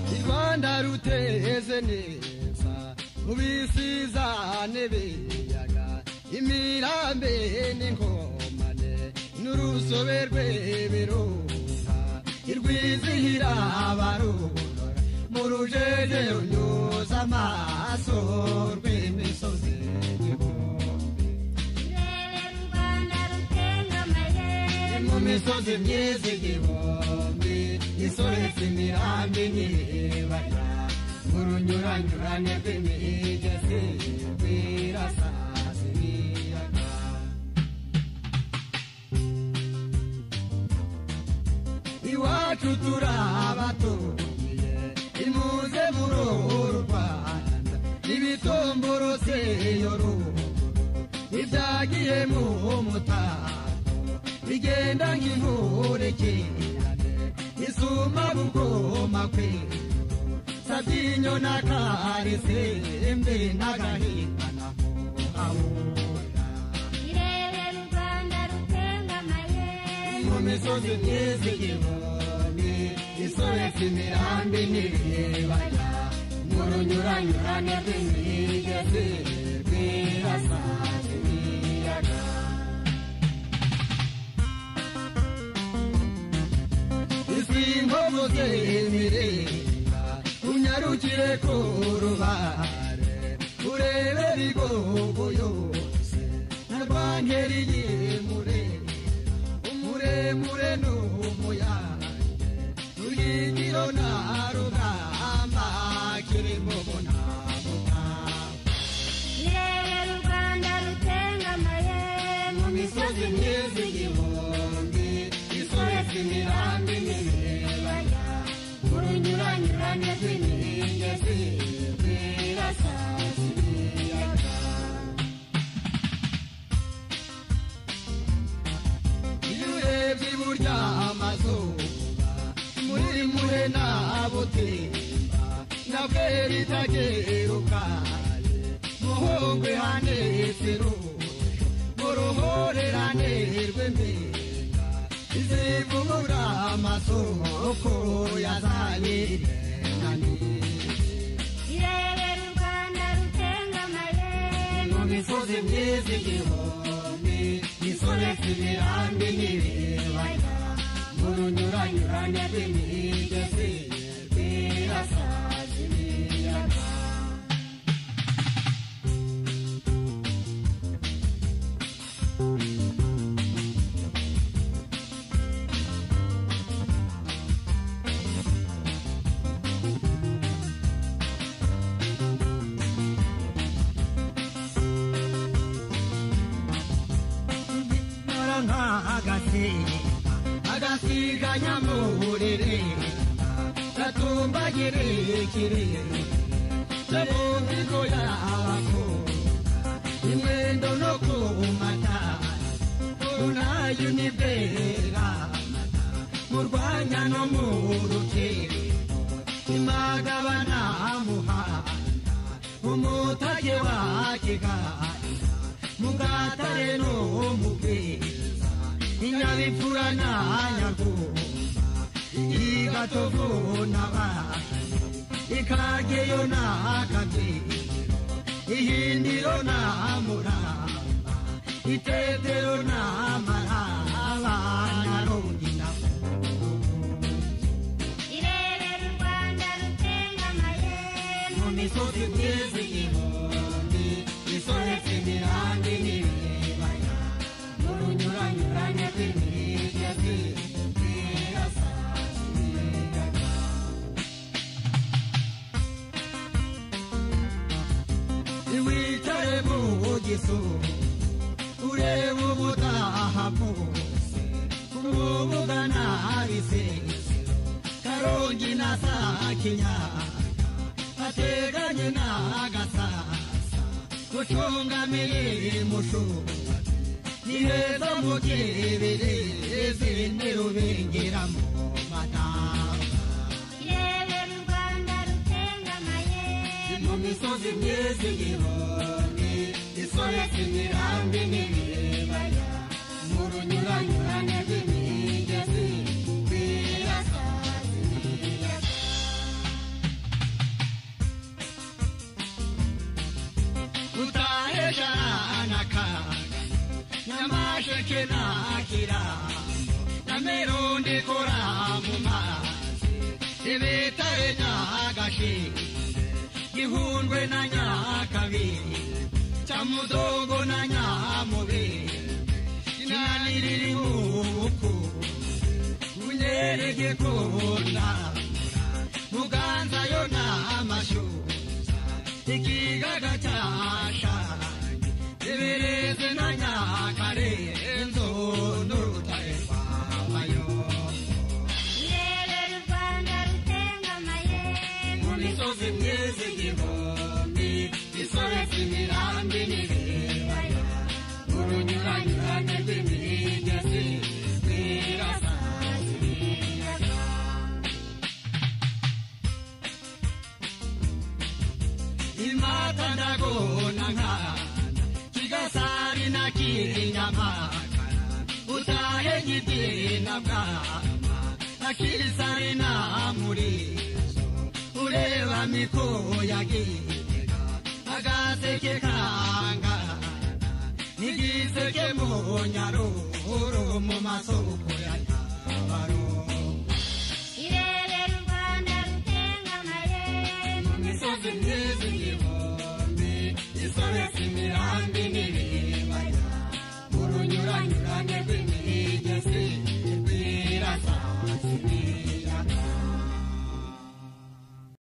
urwanda ruteze neza ubisizane biyaga imirambe n'inkomane n'urusobe rw'ibirunga irwizihira abarurora mu rujeje runyuza amaso rw'imisozi igihumbi mu misozi myiza igihumbi isoretse imirambi n'ibibaya mu runyuranyurane rw'imigezi rwirasazi ibiyaga iwacu turabatumiye imuze muri uru rwanda ibitomboroseye ruguru ibyagiye mu mutako bigenda nk'inkurikirane isuma bugoma kwinda sabyinyo na karisimbi n'agahinda na muhabura mu misozi myiza igihumbi isoretse imirambi n'ibibaya mu runyuranyurane rw'imigezi rwirasaje ibiyaga isi nkomuze imiringa unyarukire ku rubare urebe bigogo yose na rwankeri yimure umuremure n'umuyange rugingiro na rugamba kirimo bunabuta mu misozi myiza igihumbi isoretse imirambi n'ibibaya mu runyuranyurane rw'imigezi rwirasaza ibiyaga iyo urebye iburyo amazuba muri mure na butimba na bwera itagerukaye muhongwe handitse ruhu mu ruhorerane rw'impiga izivubura amasoko yazanye irenganiye mu misozi myiza igihumbi isoretse imirambi n'ibibaya mu runyuranyurane rw'imigezi rwirasaza ibiyaga nkora nk'agasimba agasiga nyamurire gatumbagire ikirere cyo mu migo y'abakobwa imwendo no ku matara unayo ni bwera amata mu rwanya no mu rukiko imagabana muhanda umutage wa kigali mugatare n'umubwiriza inyabipfura na nyaguma igatovu n'abana ikageyo n'akabyiniro ihindiro n'amuramba itetero n'amaraba narundi mu misozi myiza igihumbi isoretse imirambi n'ibibaya mu runyuranyurane rw'imigezi rwirasaza ibiyaga wicare mu gisuru urebe ubutaha bwose kumubugana bisese karongi na saa kinyaga ateganye n'agasasa gucungamire mushumati ni heza mu giberezi ntirubingira mu matanga mu misozi myiza igihumbi isoretse imirambi n'ibibaya mu runyuranyurane rw'imigezi rwirasaza ibiyaga Nyamukesha anaka Nyamashe akira Namirundi kora mu mazi Ibitare nyagashi Gihundwe na nyakabi Chamudogo na nyamubi Kinaniriri muku Unyerege kona Muganza yona amashu ikigaga cyasha ibirezi na nyakare inzu n'urutare rwamayo Rurerure u Rwanda rutengamaye mu misozi myiza igihumbi isoretse imirambi n'ibibaya urunyuranyurane rw'imigezi rwirasazi imata ndagona nka kigasari na kinyama utahe nyidina bwama akirisari na muri ureba miko ya gitega agaseke kanga n'igiseke mu nyaruro mu masoko ya